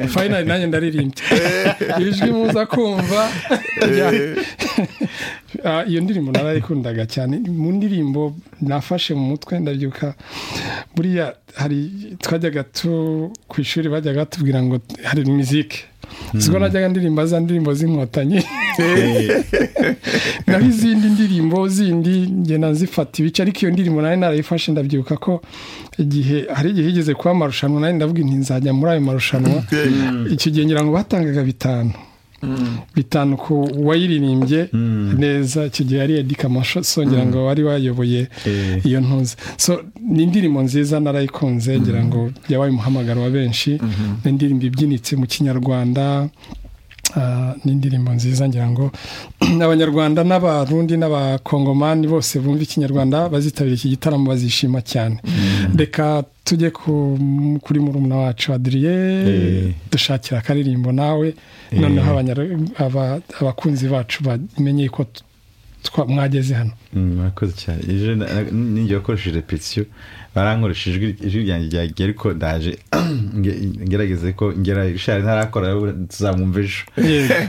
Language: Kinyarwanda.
fayinari nanjye ndaririmbye ijwi muza kumva Ah, iyo ndirimbo narayikundaga cyane mu ndirimbo nafashe mu mutwe ndabyuka buriya hari twajyaga tu ku ishuri bajyaga batubwira ngo hari mizike ubwo najyaga ndirimba za ndirimbo z'inkotanyi naho izindi ndirimbo zindi ngenda nzifata ibice ariko iyo ndirimbo nari narayifashe ndabyibuka ko igihe hari igihe higeze kuba amarushanwa nari ndavuga inti nzajya muri ayo marushanwa icyo gihe ngira ngo batangaga bitanu bitanu ku wayiririmbye neza icyo gihe ari edika masosongera ngo wari wayoboye Eh. iyo ntuzi so ni indirimbo nziza narayikunze ngira ngo yabaye umuhamagaro wa benshi ni indirimbo ibyinitse mu kinyarwanda Ah, ni indirimbo nziza ngira ngo abanyarwanda n'abarundi n'abakongomani bose bumva ikinyarwanda bazitabira iki gitaramo bazishima cyane reka tujye ku- kuri murumuna wacu adriye Eh. dushakira akaririmbo nawe noneho abanyar- aba- abakunzi bacu bamenye ko t- twa- mwageze hano Mm, murakoze cyane ejo na- na- ninjye wakoresheje repetisiyo barankoresha ijwi ijwi ryanjye ryagiye ariko ndaje nge- ngerageze ko ngera shari ntarakora tuzamwumva ejo yego